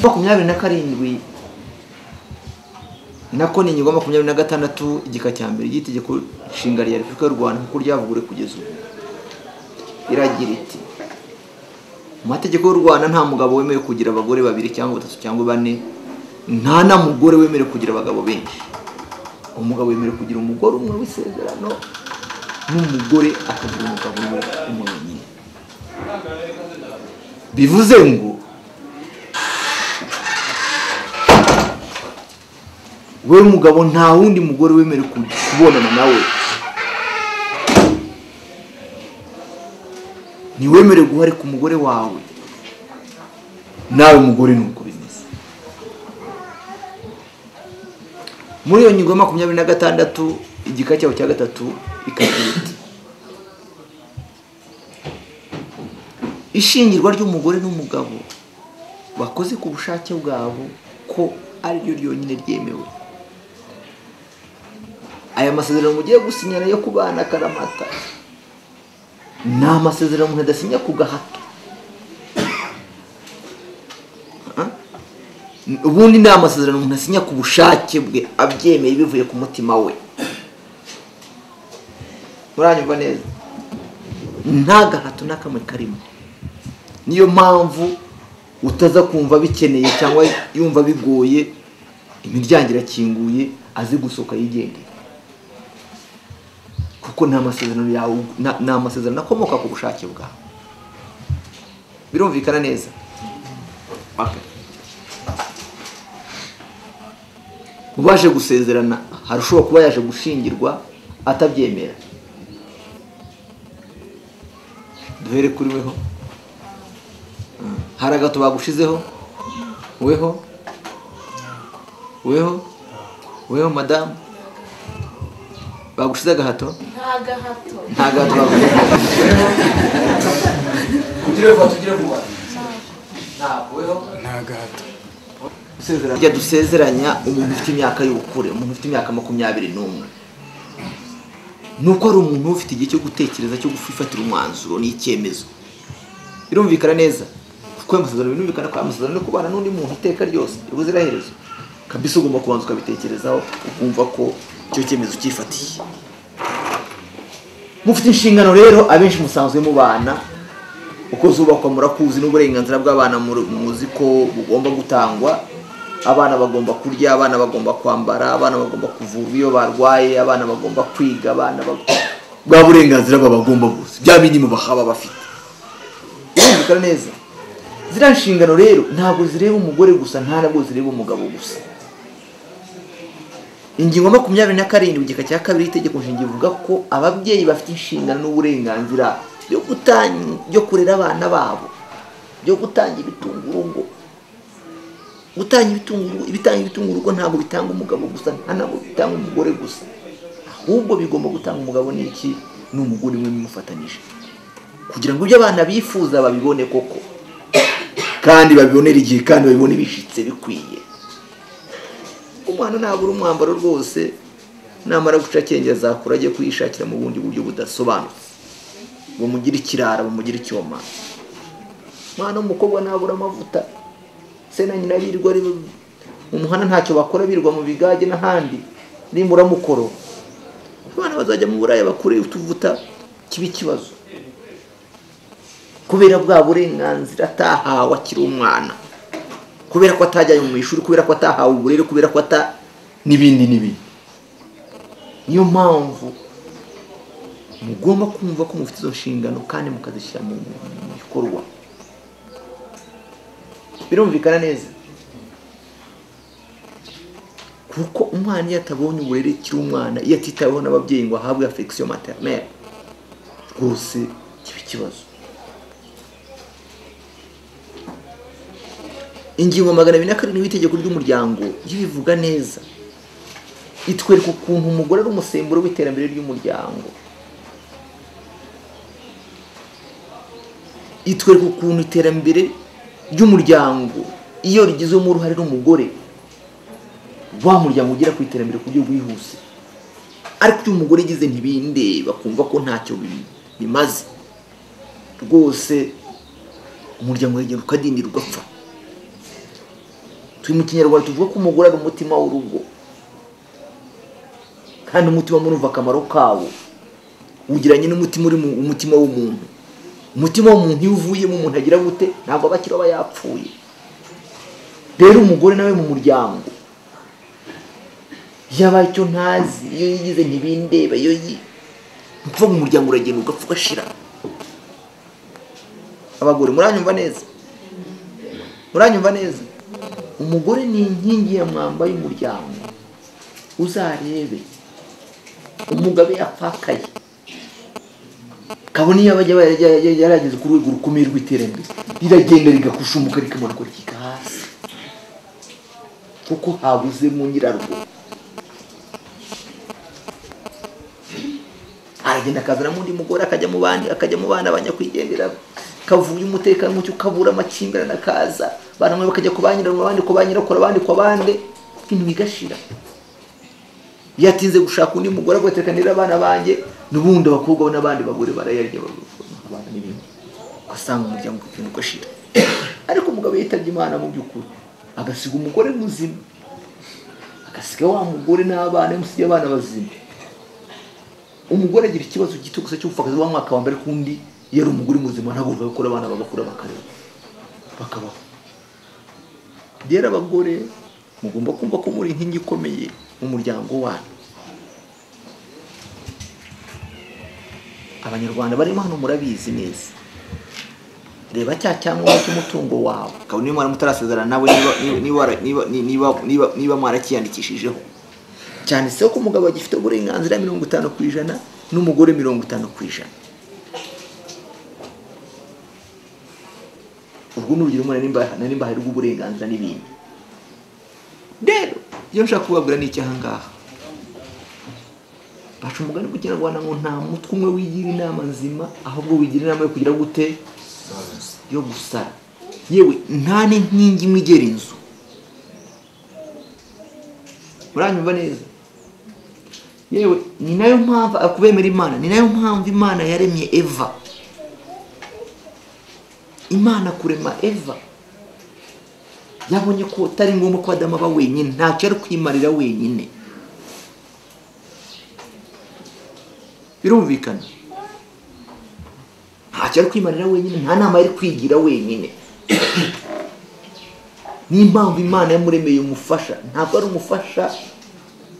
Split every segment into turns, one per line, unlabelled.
makumyabiri na karindwi nako ni ingingo makumyabiri na gatandatu igika cya mbere ry'itegeko nshinga rya repubulika y'u rwanda kuko ryavuguruwe kugeza ubu iragira iti mu mategeko y'u rwanda nta mugabo wemewe kugira abagore babiri cyangwa batatu cyangwa bane nta na mugore wemerewe kugira abagabo benshi umugabo wemerewe kugira umugore umwe w'isezerano n'umugore akagira umugabo umwe wenyine bivuze ngo we umugabo nta wundi mugore wemerewe kubonana nawe ntiwemerewe guhari ku mugore wawe nawe mugore ni uko bimeze muri iyo ngingo ya makumyabiri na gatandatu igika cyawe cya gatatu ikagira iti ishingirwa ry'umugore n'umugabo bakoze ku bushake bwabo ko ariryo ryonyine ryemewe aya masezerano mugiye gusinyana yo kubana karamata ni amasezerano umuntu adasinya ku gahato ubundi ni amasezerano umuntu asinya ku bushake bwe abyemeye bivuye ku mutima we muranyumva neza nta gahato n'akamwe karimo niyo mpamvu utaza kumva bikeneye cyangwa yumva bigoye imiryango irakinguye azi gusohoka yigendera kuko ni amasezerano yawe ni amasezerano akomoka ku bushake bwawe birumvikana neza mu baje gusezerana hari ushobora kuba yaje gushingirwa atabyemera duhere kuri weho hari agato bagushizeho weho weho weho madamu bagushize agahato
nta gahato
nta gato bagushize tugire vuba tugire vuba ntabwo weho
nta gahato
Dusezeranya- Burya dusezeranya umuntu ufite imyaka y'ubukure umuntu ufite imyaka makumyabiri n'umwe ni uko ari umuntu uba ufite igihe cyo gutekereza cyo gufatira umwanzuro n'icyemezo birumvikana neza kuko ayo masezerano birumvikana ko ayo masezerano yo kubana n'undi muntu iteka ryose ubuziraherezo kabisa ugomba kubanza ukabitekerezaho ukumva ko icyo cyemezo ucyifatiye mufite inshingano rero abenshi musanzwe mubana uko zubakwa murakuzi n'uburenganzira bw'abana muri- muzi ko bugomba gutangwa abana bagomba kurya abana bagomba kwambara abana bagomba kuvurwa iyo barwaye abana bagomba kwiga abana bag- bwa burenganzira baba bagomba bose bya minimu bahaba bafite birumvikana neza ziriya nshingano rero ntabwo zireba umugore gusa nta nabwo zireba umugabo gusa ingingo makumyabiri na karindwi igika cya kabiri y'itegeko nshinga ivuga ko ababyeyi bafite inshingano n'uburenganzira byo gutan- byo kurera abana babo byo gutanga ibitunga urugo gutanga ibitunga urugo ibitanga ibitunga urugo ntabwo bitanga umugabo gusa nta ntabwo bitanga umugore gusa ahubwo bigomba gutanga umugabo n'iki n'umugore umwe bimufatanyije kugira ngo ibyo abana bifuza babibone koko kandi babibonere igihe kandi babibone bishitse bikwiye umwana ntabura umwambaro rwose namara guca akenge azakura ajye kuyishakira mu bundi buryo budasobanutse bamugire ikirara bamugire icyoma umwana w'umukobwa ntabura amavuta se na nyina birirwa ari mu muhanda ntacyo bakora birirwa mu bigage n'ahandi nimura mukoro abana bazajya mu buraya bakure utuvuta kiba ikibazo kubera bwa burenganzira atahawe akiri umwana kubera ko atajyanye mu ishuri kubera ko atahawe uburere kubera ko ata n'ibindi n'ibindi niyo mpamvu mugomba kumva ko mufite izo nshingano kandi mukazishyira mu mu bikorwa birumvikana neza kuko umwana iyo atabonye uburere akiri umwana iyo atitaweho n'ababyeyi ngo ahabwe afegisiyo materineri rwose kiba ikibazo ingingo magana abiri na karindwi y'itegeko ry'umuryango yo ivuga neza itwereka ukuntu umugore ari umusemburo w'iterambere ry'umuryango itwereka ukuntu iterambere ry'umuryango iyo rigizwemo uruhare n'umugore wa muryango ugera ku iterambere ku buryo bwihuse ariko iyo umugore igize ntibindeba kumva ko ntacyo bi- bimaze rwose umuryango uragenda ukadindira ugapfa turi mu kinyarwanda tuvuga ko umugore ari umutima w'urugo kandi umutima murumva akamaro kawo ugeranye n'umutima uri mu umutima w'umuntu umutima w'umuntu iyo uvuyemo umuntu agira gute ntabwo aba akiri aba yapfuye rero umugore nawe mu muryango iyo abaye icyo ntazi iyo yigize ntibindeba iyo yi ni ukuvuga umuryango uragenda ugapfa ugashira abagore muranyumva neza muranyumva neza umugore ni inkingi ya mwamba y'umuryango uzarebe umugabe yapfakaye kabone iyo abajya yarageze ku rwego rukomeye rw'iterambere riragenda rigakushumuka rikamanuka rikika hasi kuko habuzemo nyirarwo aragenda akazanamo undi mugore akajya mu bandi akajya mu bana abanyakwigendera kavuye umutekano mucyo ukabura amakimbirane akaza abantu bamwe bakajya ku banyirarwa abandi ku banyirakuru abandi ku bande ibintu bigashira iyo atinze gushaka undi mugore agatekanira abana banjye n'ubundi abakobwa n'abandi bagore barayarya abana n'ibindi ugasanga umuryango ukintu ugashira ariko umugabo yitabye imana mu by'ukuri agasiga umugore muzima agasiga wa mugore n'abana yamusigiye abana bazima umugore agira ikibazo gito gusa cy'ubupfakazi wa mwaka wa mbere kundi iyo ari umugore muzima ntabwo gukora abana bagakura bakareba bakabaho rero abagore mugomba kumva ko muri inkingi ikomeye mu muryango wanyu abanyarwanda barimo hano murabizi neza reba cya cyangombwa cy'umutungo wawe kabone niba mutarazerana nawe niba mwarakiyandikishijeho cyanditseho ko umugabo agifite uburenganzira mirongo itanu ku ijana n'umugore mirongo itanu ku ijana urwo ni urugero na nimba hari rw'uburenganzira n'ibindi rero iyo nshaka kubabwira ni iki ahangaha baca umugani ku kinyarwanda ngo nta mutwe umwe wigira inama nzima ahubwo wigira inama yo kugira gute yo gusara yewe nta n'inkingi imwe igera inzu muranyumva neza yewe ni nayo mpamvu kubemera imana ni nayo mpamvu imana yaremye eva imana kurema eva yabonye ko atari ngombwa ko adamu aba wenyine ntacyo ari kwimarira wenyine birumvikana ntacyo ari kwimarira wenyine nta nama yari kwigira wenyine n'impamvu imana yamuremeye umufasha ntabwo ari umufasha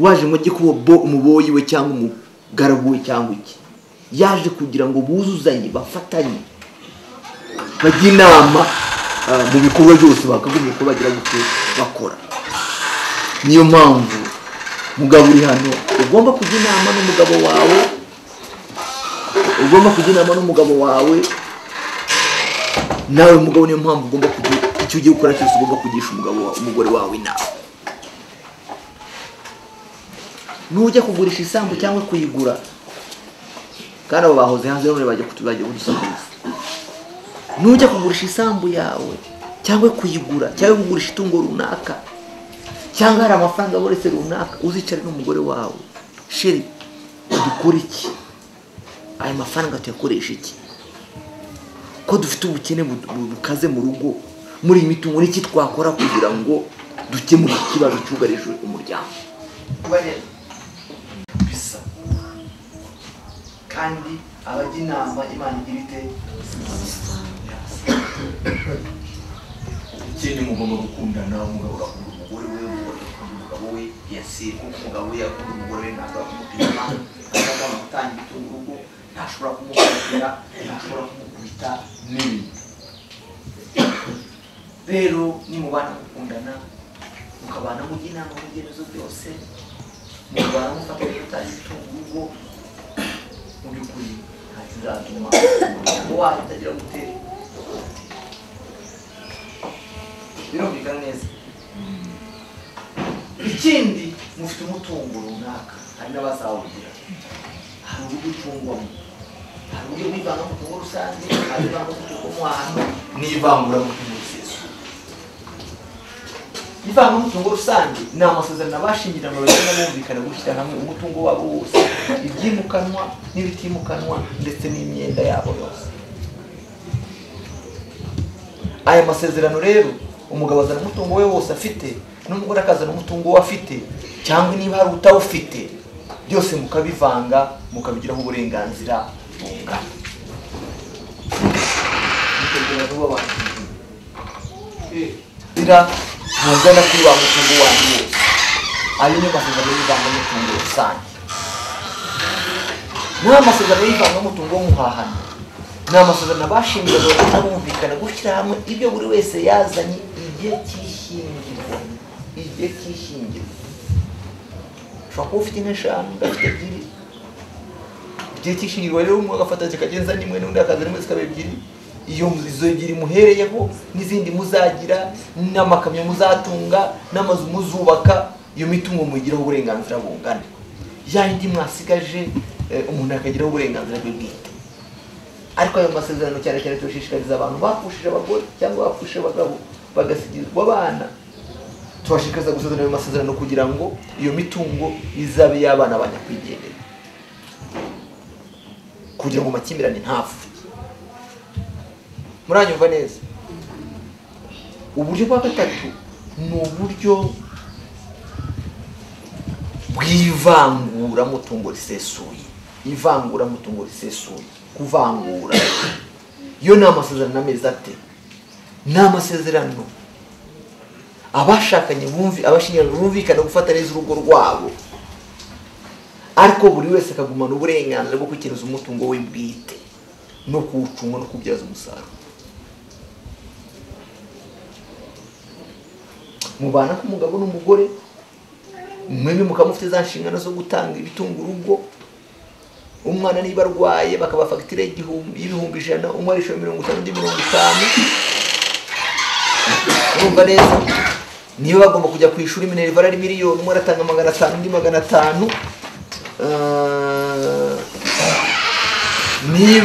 waje ngo ajye kuba umuboyi we cyangwa umugaragu we cyangwa iki yaje kugira ngo buzuzanye bafatanye bajya inama mu bikorwa byose bakagombye ko bagira gutyo bakora niyo mpamvu mugabo uri hano ugomba kujya inama n'umugabo wawe ugomba kujya inama n'umugabo wawe nawe mugabo niyo mpamvu ugomba kugira icyo ugiye gukora cyose ugomba kugisha umugabo umugore wawe inama nujya kugurisha isambu cyangwa kuyigura kandi abo bahoze hanze bamwe bajya kudusakuza nujya kugurisha isambu yawe cyangwa kuyigura cyangwa kugurisha itungo runaka cyangwa hari amafaranga aboretse runaka uzicare n'umugore wawe sheri dukora iki aya mafaranga tuyakoresha iki ko dufite ubukene bukaze mu rugo muri iyi mitungo n'iki twakora kugira ngo dukemure ikibazo cyugarije umuryango bisa kandi abajya inama imana igira ite ikindi mugomba gukundana umugabo agakunda umugore we umugore agakunda umugabo we yasiye kuko umugabo we yakunda umugore we ntabwo akumupima ntashobora gutangira itunga urugo ntashobora kumukubitira ntashobora kumukubita n'ibindi rero nimubana gukundana mukabana mujya inama mu byemezo byose mukabana mufatanya gutangira itunga urugo mu by'ukuri nta kizatuma umuryango wayo utagira gutera birumvikana neza ikindi mufite umutungo runaka hari n'abazawugira hari uburyo ucungwamo hari uburyo bw'ivanga mutungo rusange hari ivanga mutungo mwahano n'ivangura mutungo risesuye ivanga mutungo rusange ni amasezerano abashingirana bagenda bumvikana gushyira hamwe umutungo wabo wose ibyimukanwa n'ibitimukanwa ndetse n'imyenda yabo yose aya masezerano rero umugabo azana umutungo we wose afite n'umugore akazana umutungo we afite cyangwa niba hari utawufite byose mukabivanga mukabigiraho uburenganzira bungana mukagira vuba abantu bira ntazana kuri wa mutungo wanyu wose ayo niyo masezerano y'ivangamutungo rusange ni amasezerano y'ivangamutungo w'umuhahano ni amasezerano abashingaga bakunda bumvikana gushyira hamwe ibyo buri wese yazanye igihe cy'ishyingirwa igihe cy'ishyingirwa ushobora kuba ufite inka eshanu ugafite ebyiri igihe cy'ishyingirwa rero umwe agafata zikagenza n'imwe n'undi akazana imwe zikaba ebyiri iyo mu- izo ebyiri muhereyeho n'izindi muzagira n'amakamyo muzatunga n'amazu muzubaka iyo mitungo muyigiraho uburenganzira bungana ya yindi mwasigaje eh, umuntu akagiraho uburenganzira bwe bwite ariko ayo masezerano cyane cyane turashishikariza abantu bapfushije abagore cyangwa bapfushije abagabo bagasigirwa abana tubashishikariza gusezerana ayo masezerano kugira ngo iyo mitungo izabe y'abana banyakwigendera kugira ngo amakimbirane ntapfe muranyumva neza uburyo bwa gatatu ni uburyo bw'ivanguramutungo risesuye ivanguramutungo risesuye kuvangura yo ni amasezerano ameze ate ni amasezerano abashakanye bumvi abashingiranwa bumvikana gufata neza urugo rwabo ariko buri wese akagumana uburenganzira bwo kwikenuza umutungo we bwite no kuwucunga no kubyaza umusaruro mubana k'umugabo n'umugore mwembi mukaba mufite za nshingano zo gutanga ibitunga urugo umwana niba arwaye bakaba fagitire y'igihumbi- y'ibihumbi ijana umwe arishyura mirongo itanu undi mirongo itanu urumva neza niba bagomba kujya ku ishuri minerva ari miliyoni umwe aratanga magana atanu undi magana atanu Eh, niba